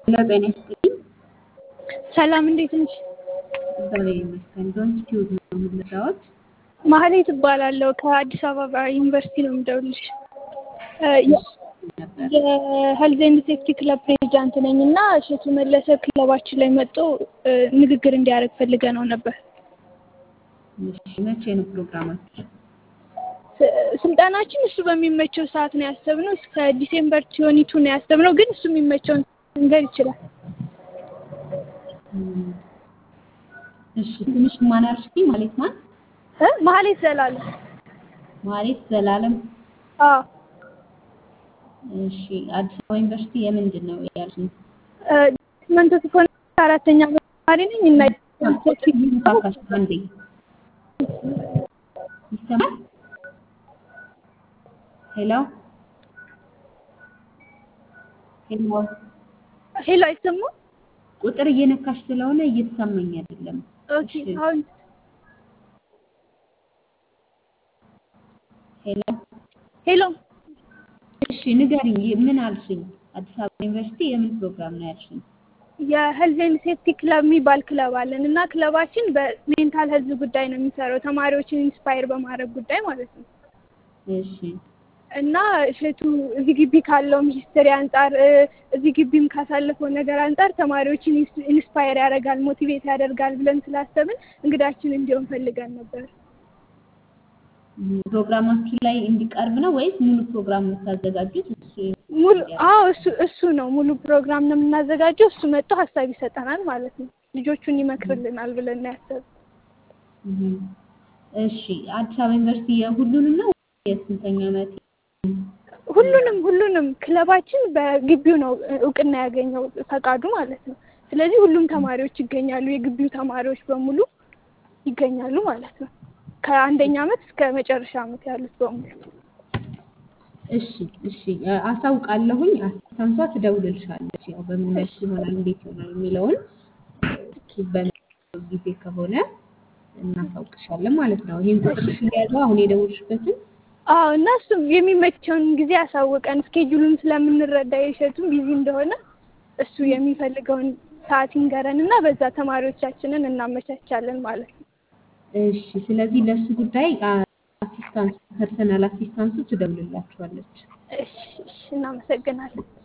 ሄሎ ጤና ይስጥልኝ። ሰላም እንዴት ነሽ? እግዚአብሔር ይመስገን። ዶንት ቲዩብ ነው የምንረዳዎት? ማህሌት እባላለሁ ከአዲስ አበባ ዩኒቨርሲቲ ነው የምደውልልሽ። ነበር የሄልዝ ኤንድ ሴፍቲ ክለብ ፕሬዚዳንት ነኝ እና እሸቱ መለሰ ክለባችን ላይ መጥቶ ንግግር እንዲያደርግ ፈልገ ነው ነበር። እሺ፣ መቼ ነው ፕሮግራማችሁ? ስልጠናችን እሱ በሚመቸው ሰዓት ነው ያሰብነው። እስከ ዲሴምበር ትዌንቲ ቱ ነው ያሰብነው፣ ግን እሱ የሚመቸውን መንገድ ይችላል። እም፣ እሺ፣ ትንሽ ማን አልሽኝ? ማለት ማን? እ ማህሌት ዘላለም። ማለት ዘላለም። አዎ እሺ፣ አዲስ አበባ ዩኒቨርሲቲ የምንድን ነው ያልሽኝ? መንቶ ሲሆን አራተኛ ዓመት ተማሪ ነኝ እና ካካሽ አንዴ ይሰማል? ሄሎ ሄሎ፣ ሄሎ አይሰማም? ቁጥር እየነካሽ ስለሆነ እየተሰማኝ አይደለም። ኦኬ እሺ፣ አሁን ሄሎ ሄሎ እሺ ንገሪኝ፣ ምን አልሽኝ? አዲስ አበባ ዩኒቨርሲቲ የምን ፕሮግራም ነው ያልሽኝ? የሄልዝ ኤንድ ሴፍቲ ክለብ የሚባል ክለብ አለን እና ክለባችን በሜንታል ሄልዝ ጉዳይ ነው የሚሰራው ተማሪዎችን ኢንስፓየር በማድረግ ጉዳይ ማለት ነው። እሺ እና እሸቱ እዚህ ግቢ ካለውም ሂስትሪ አንጻር እ፣ እዚህ ግቢም ካሳለፈው ነገር አንጻር ተማሪዎችን ኢንስ- ኢንስፓየር ያደርጋል፣ ሞቲቬት ያደርጋል ብለን ስላሰብን እንግዳችን እንዲሆን ፈልገን ነበር። እም፣ ፕሮግራማችሁ ላይ እንዲቀርብ ነው ወይስ ሙሉ ፕሮግራም የምታዘጋጁት? እሱ ሙሉ አዎ እሱ እሱ ነው ሙሉ ፕሮግራም ነው የምናዘጋጀው። እሱ መጥቶ ሀሳብ ይሰጠናል ማለት ነው። ልጆቹን ይመክርልናል ብለን ነው ያሰብን። እም፣ እሺ አዲስ አበባ ዩኒቨርሲቲ የሁሉንም ነው የስንተኛ ዓመት? ሁሉንም ሁሉንም ክለባችን በግቢው ነው እውቅና ያገኘው ፈቃዱ ማለት ነው። ስለዚህ ሁሉም ተማሪዎች ይገኛሉ፣ የግቢው ተማሪዎች በሙሉ ይገኛሉ ማለት ነው። ከአንደኛ ዓመት እስከ መጨረሻ ዓመት ያሉት በሙሉ። እሺ እሺ አ- አሳውቃለሁኝ። አስታንሷ ትደውልልሻለች። ያው በምን መልክ ይሆናል እንዴት ይሆናል የሚለውን በሚለው ጊዜ ከሆነ እናሳውቅሻለን ማለት ነው። ይህን ቁጥርሽ የያዘው አሁን የደውልሽበትን አዎ እና እሱም የሚመቸውን ጊዜ ያሳውቀን። ስኬጁሉን ስለምንረዳ የእሸቱም ቢዚ እንደሆነ እሱ የሚፈልገውን ሰዓት ይንገረን እና በዛ ተማሪዎቻችንን እናመቻቻለን ማለት ነው። እሺ ስለዚህ ለእሱ ጉዳይ አሲስታንስ ፐርሰናል አሲስታንሱ ትደውልላችኋለች። እሺ እሺ፣ እናመሰግናለን።